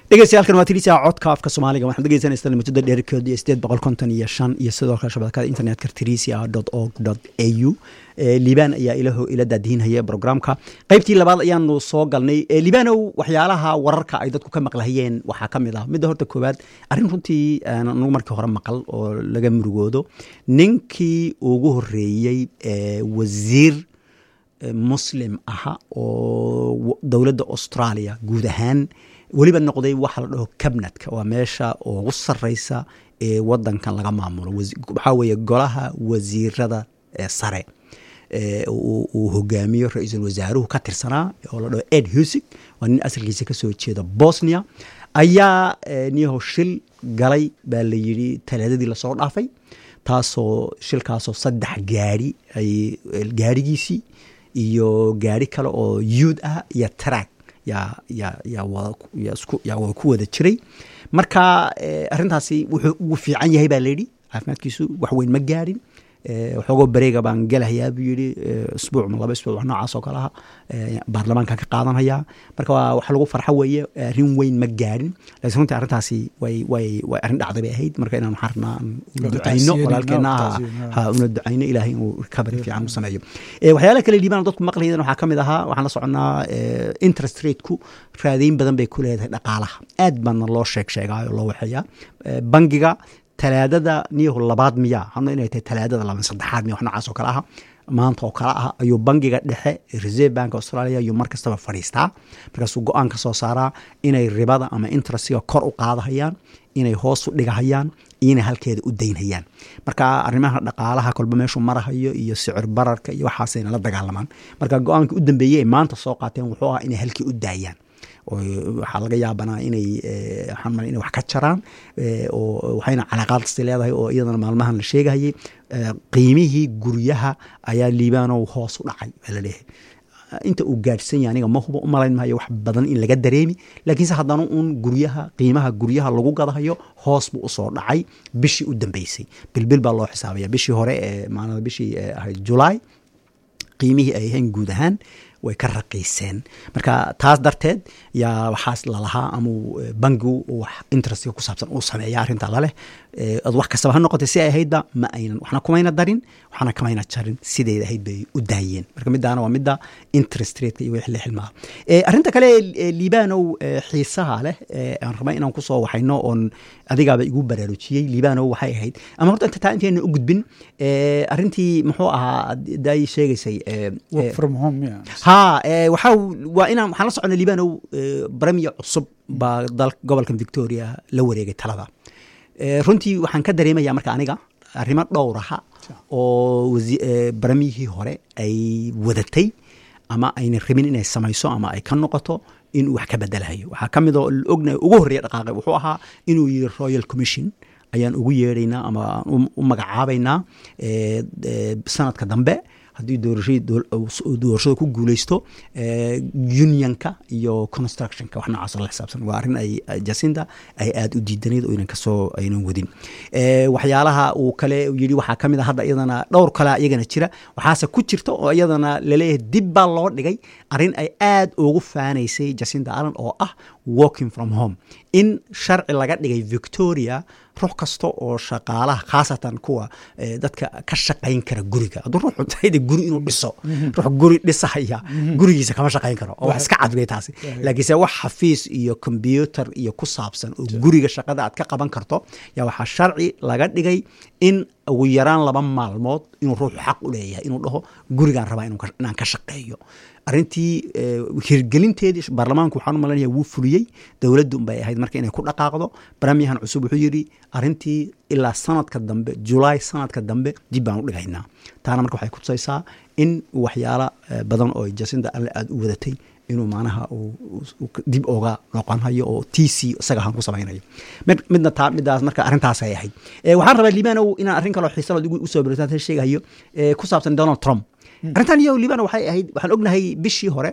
dhegeystayaal waa tirisa codka afka soomaaliga waxaad dhegeysanaysaa muddada dheerkeedu iyo sideed boqol konton iyo shan iyo sidoo kale shabakada internetka trisia dot org dot a u liibaan ayaa ilaho ila daadihinaya programka qeybtii labaad ayaanu soo galnay liibaanow waxyaalaha wararka ay dadku ka maqlahayeen waxaa ka mid ah midda horta koowaad arrin runtii anagu markii hore maqal oo laga murugoodo ninkii ugu horeeyey wasiir muslim aha oo dowladda australia guud ahaan weliba noqday waxa la dhaho cabnetka waa meesha ugu sareysa ee wadankan laga maamulo waxaa weeye golaha wasiirada sare uu hogaamiyo ra-iisul wasaaruhu ka tirsanaa oo la dhaho ed husig waa nin asalkiisa kasoo jeeda bosnia ayaa niyaho shil galay baa la yidhi talaadadii lasoo dhaafay taasoo shilkaasoo saddex gaari ay gaarigiisii iyo gaari kale oo yuud ah iyo track yaa yaa yaa wada ku wada jiray marka arrintaasi wuxuu ugu fiican yahay baa layidhi caafimaadkiisu wax weyn ma gaadhin waxoogoo bareega baan gelahayaa buu yidhi isbuuc ma laba isbuuc wax noocaas oo kale aha baarlamaankan ka qaadanhayaa marka wax lagu farxo weeye arrin weyn ma gaadhin laakiin runtii arrintaasi way way way arrin dhacday bay ahayd marka inaan waxaan rabnaa una ducayno walaalkeena ha una ducayno ilaahay inuu recovery fiican u sameeyo waxyaalaha kale liibaan dadku maqlayeen waxaa ka mid ahaa waxaan la soconaa interest rateku raadayn badan bay ku leedahay dhaqaalaha aad baana loo sheeg sheegaayo loo waxeeyaa bangiga talaadada niyahu labaad miya hano inay tahay talaadada laba saddexaad miya wax noocaas oo kale aha maanta oo kale ah ayuu bangiga dhexe reserve bank australia ayuu mar kastaba fadhiistaa markaasuu go-aan ka soo saaraa inay ribada ama interestiga kor u qaadahayaan inay hoos u dhigahayaan iyo inay halkeeda u daynhayaan marka arrimaha dhaqaalaha kolba meeshuu marahayo iyo sicir bararka iyo waxaasayna la dagaalamaan marka go-aankii u dambeeyey ay maanta soo qaateen wuxuu ahaa inay halkii u daayaan waxaa laga yaabanaa inay waxaan inay wax ka jaraan oo waxayna calaaqaadsi leedahay oo iyadana maalmahan la sheegahayay qiimihii guryaha ayaa liibaanow hoos u dhacay baa la leeyahay inta uu gaadhsan yahay aniga ma hubo u malayn maayo wax badan in laga dareemi laakiinse haddana uun guryaha qiimaha guryaha lagu gadahayo hoos buu usoo dhacay bishii u dambeysay bilbil baa loo xisaabaya bishii hore ee maalada bishii ahayd julaay qiimihii ay ahayn guud ahaan way ka raqiiseen marka taas darteed yaa waxaas lalahaa amau bangigu wax interestiga ku saabsan uu sameeya arrinta laleh wax kastaba ha noqotay si ay ahaydba ma aynan waxna kumayna darin waxna kamayna jarin sideed ahayd bay u daayeen marka midaana waa midda interest rateka iyo wixii la xilmaa arrinta kale liibanow xiisaha leh aan rabay inaan kusoo waxayno oon adigaaba igu baraarujiyey liibanow waxay ahayd ama horta inta taa intayna u gudbin arrintii muxuu ahaa daay sheegaysay ha waxaa waa inaan waxaan la socona liibanow bremier cusub baa dal gobolkan victoria la wareegay talada runtii waxaan ka dareemaya marka aniga arrimo dhowraha oo baramiyihii hore ay wadatay ama ayna rabin inay samayso ama ay ka noqoto inuu wax ka bedelahayo waxaa ka mid oo ogna ugu horreeya dhaqaaqay wuxuu ahaa inuu yiri royal commission ayaan ugu yeedhaynaa ama u magacaabaynaa sanadka dambe haddii doorashada ku guuleysto unionka iyo constructionka wax noocaas la xisaabsan waa arrin ay jasinda ay aada u diidanayd oo inan kasoo aynan wadin waxyaalaha uu kale yidhi waxaa ka mid a hadda iyadana dhowr kale iyagana jira waxaase ku jirta oo iyadana laleeyahay dib baa loo dhigay arrin ay aada ugu faanaysay jasinda allen oo ah walking from home in sharci laga dhigay victoria ruux kasta oo shaqaalaha khaasatan kuwa dadka ka shaqayn kara guriga hadduu ruuxu tahayde guri inuu dhiso ruux guri dhisahaya gurigiisa kama shaqayn karo oo wax iska cadbay taasi laakiinse wax xafiis iyo combyuter iyo ku saabsan oo guriga shaqada aad ka qaban karto yaa waxaa sharci laga dhigay in ugu yaraan laba maalmood inuu ruuxu xaq u leeyahay inuu dhaho gurigaan rabaa inaan ka shaqeeyo arrintii hirgelinteedii baarlamaanku waxaan u malanaya wuu fuliyey dowladdu bay ahayd marka inay ku dhaqaaqdo baramiyahan cusub wuxuu yidhi arrintii ilaa sanadka dambe julaay sanadka dambe dib baan u dhigaynaa taana marka waxay kutusaysaa in waxyaala badan oo jasinda alle aada u wadatay inuu maanaha dib oga noqonhayo oo t c isaga ahaan ku samaynayo midna taa midaas marka arrintaasay ahayd waxaan rabaa liibanow inaan arrin kaloo xiisa baad usoo beritaan sheegahayo ku saabsan donald trump arrintan iyo liibano waxay ahayd waxaan ognahay bishii hore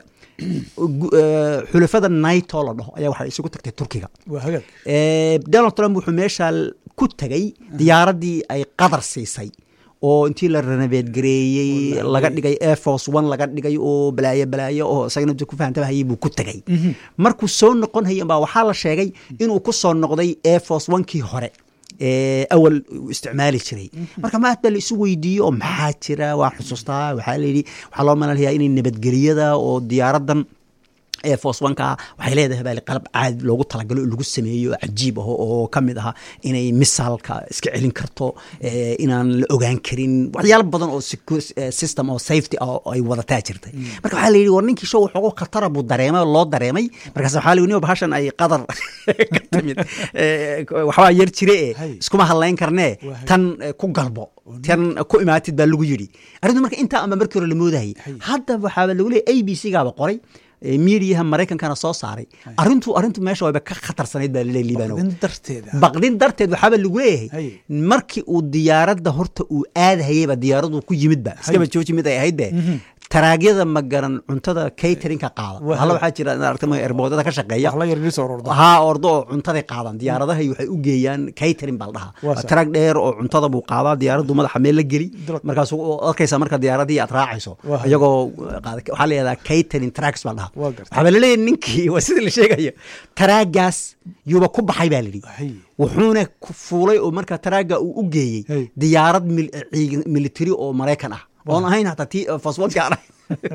xulafada naito la dhaho ayaa waxay isugu tagtay turkiga donald trump wuxuu meesha ku tegay diyaaraddii ay qadar siisay oo intii la renoveed gareeyey laga dhigay air force one laga dhigay oo balaayo balaayo oo isagana ku fahantabahayay buu ku tegay markuu soo noqon hayay baa waxaa la sheegay inuu ku soo noqday air force one-kii hore awal isticmaali jiray marka maad baa la isu weydiiyey oo maxaa jira waan xusuustaa waxaa layidhi waxaa loo malalayaa inay nabadgelyada oo diyaaradan ee foswanka waxay leedahay baa qalab caadi loogu talagalo oo lagu sameeyo cajiib ah oo ka mid ah inay misaalka iska celin karto inaan la ogaan karin waxyaalo badan oo system oo safety ah ay wadataa jirtay marka waxaa la yidhi war ninkii show waxoogo khatara buu dareemay loo dareemay markaas waxaa la yidhi bahashan ay qadar ka timid waxbaa yar jire e iskuma hadlayn karnee tan ku galbo tan ku imaatid baa lagu yidhi arrintu marka intaa ama markii hore la moodahayay hadda waxaaba lagu leeyay a b c gaaba qoray miidiyaha maraykankana soo saaray arintu arintu meesha wayba ka khatarsanayd baa laleey liibano baqdin darteed waxaaba lagu leeyahay markii uu diyaaradda horta uu aadahayeyba diyaaradu ku yimidba iskaba jooji mid ay ahaydbe taraagyada ma garan cuntada caterinka qaada halla waxaa jira aragta erboodada ka shaqeeya haa ordo oo cuntaday qaadaan diyaaradahay waxay u geeyaan catering baa la dhahaa taraag dheer oo cuntada buu qaadaa diyaaraddu madaxa meel la geli markaas arkaysa marka diyaaradii aad raacayso iyagoo waxaa la yihahdaa catering tracks baa la dhahaa waxaa baa laleeyahay ninkii waa sida la sheegayo taraagaas yuuba ku baxay baa layidhi wuxuuna fuulay oo marka taraaga uu u geeyey diyaarad military oo maraykan ah oon ahayn hataa ti faswadka aan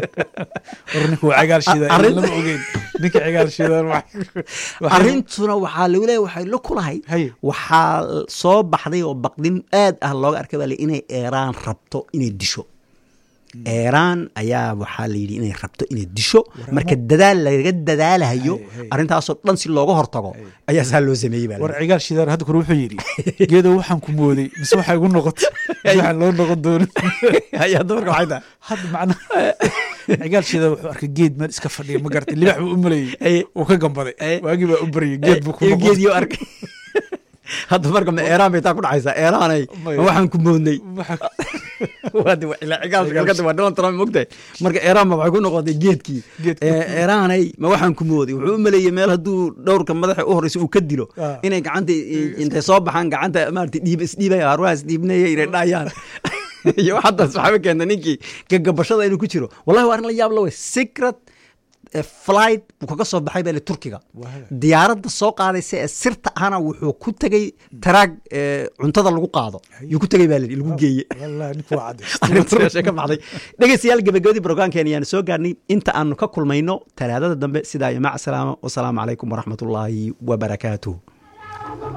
arrintuna waxaa lagu leeya waxay la kulahay waxaa soo baxday oo baqdin aad ah looga arkay baa inay eeraan rabto inay disho eeraan ayaa waxaa la yidhi inay rabto inay disho marka dadaal laga dadaalahayo arrintaasoo dhan si looga hortago ayaa saa loo sameeyey war cigaal shidaar hadda kore wuxuu yidhi geedo waxaan ku mooday mise waxaa igu noqotay waxaan loo noqon doonin hadda marka waxay tahay hadda macnaha cigaal shidaar wuxuu arkay geed meel iska fadhiya ma gartay libax buu u malayey uu ka gambaday waagii baa u baryay geed buu ku noqon geediyo arkay hadda marka ma eeraan bay taa ku dhacaysaa eeraanay ma waxaan ku moodnay waa donald trump mogtahay marka eeraan ba waxay ku noqotay geedkii eeraanay ma waxaan ku mooday wuxuu u maleeyey meel hadduu dhowrka madaxa u horeysa uu ka dilo inay gacanta intay soo baxaan gacanta maarata dhiib isdhiibay arwaha isdhiibnaya inay dhayaan iyo haddaas waxaaba keenta ninkii gagabashada inuu ku jiro wallahi waa arrin la yaab la wey secret flight buu kaga soo baxay bale turkiga diyaaradda soo qaadaysa ee sirta ahna wuxuu ku tegey taraag cuntada lagu qaado yuu ku tegey baa layidhi lagu geeye ka baxday dhegeystayaal gabagabadii brograamkeena ayaanu soo gaarnay inta aanu ka kulmayno talaadada dambe sidaa iyo mac salaama wasalaamu calaykum waraxmatullaahi wabarakaatuh